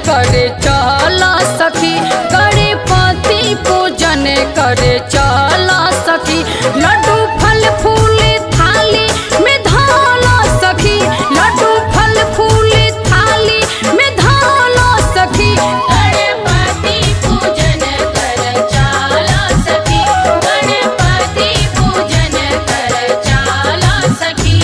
करे चल सखी गणपति पूजन करे चल सखी लड्डू फल फूल थाली में धाला सखी लड्डू फल फूल थाली में धाला सखी गणपति पूजन कर चाला सखी गणपति पूजन कर चाला सखी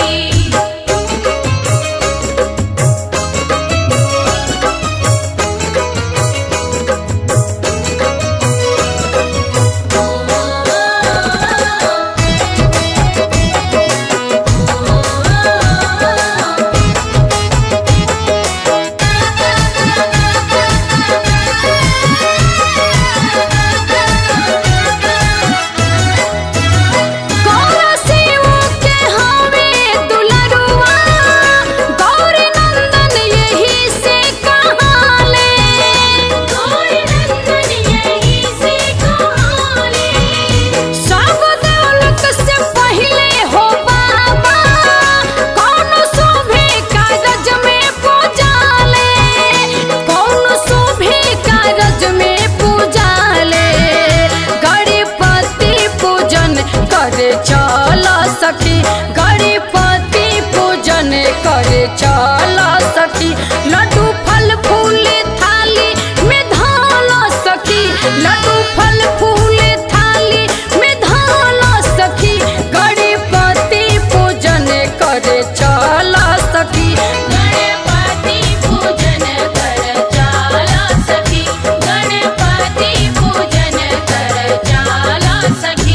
गौर शिव के हवे दुलरुआ गौर नंदन यही से कहाले गौर नंदन यही से कहाले सब दौलत से पहले हो बाबा कौन शोभे कारज में पूजाले कौन शोभे कारज में पूजाले गणपति पूजन करे चल सखी गणपति पूजन करे चल सखी लड्डू फल फूल थाली में धाला सखी लड्डू फल फूल थाली में धाला सखी गणपति पूजन करे चल सखी गणपति पूजन कर चाला सखी गणपति पूजन कर चाला सखी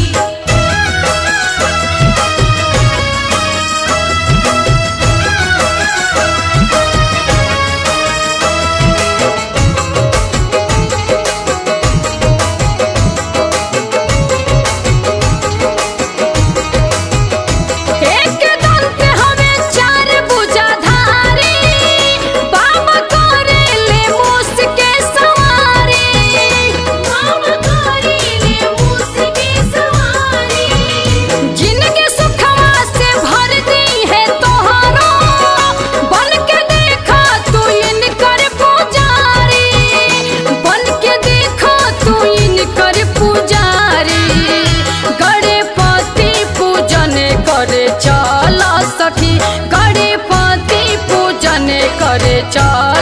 एक दंत हवे चार भुजाधारी बाबा करे ले मूस के सवारी बाबा करेले मूस की सवारी जिनके सुखवा से भर दी है तोहरो बन के देखा तू इनकर पुजारी बन के देखा तू इनकर पुजारी गणपति पूजन करे चल सखी गणपति पूजन करे चल